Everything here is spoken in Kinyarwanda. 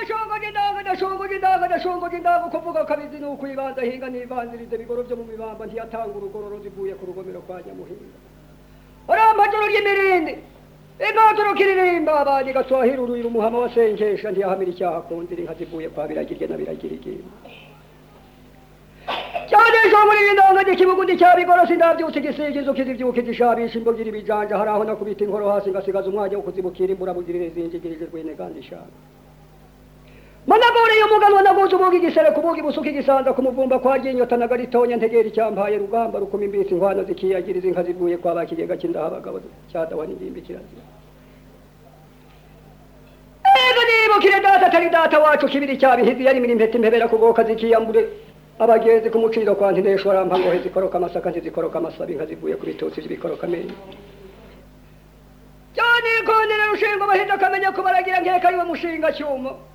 shogo n'indangana shogo n'indangana shogo n'indanga uko mvuga kabizi ni ukwibanza hinga nibanzirize bigoro byo mu mibamba ntiyatanga urugororozi ivuye ku rugomero kwa nyamuhinga urampajoro ry'imirindi impanjoro kiririmba abandi gaswahira uruyira umuhama wa sengesha ntiyahamira icyaha ku nzira inka zivuye kwa biragirye na biragirigimba cyane shogo n'indanga n'ikibugundi cya bigorosi ndabyutse igisiga inzuki zibyuka igishabisha imbogiri ibijanja hari aho nakubita inkoro hasi ngasigaza umwanya wo kuzibukira imbura bugirire zinjigirije rwene kandi ishaka managore umugabo naguze ubuga igisere kubuga ibusuka igisanza ku muvumba kwa ginyota na garitonya ntegera icyambaye rugamba rukuma imbisi inkwano zikiyagiriza inka zivuye kwa ba kigega cy'indaha abagabo cyadawa n'ingimbi kirazira ego nibukire data atari data wacu kibiri cyabihizi yarimira impeta impebera kugoka zikiyambure abagenzi ku muciro kwa ntinesho arampa ngohe zikoroka amasaka ntizikoroka amasabi inka zivuye ku bitutsi by'ibikoroka amenyo cyane ikonera rushinga abahinda akamenya ko baragira nkeka ariwe mushinga cyuma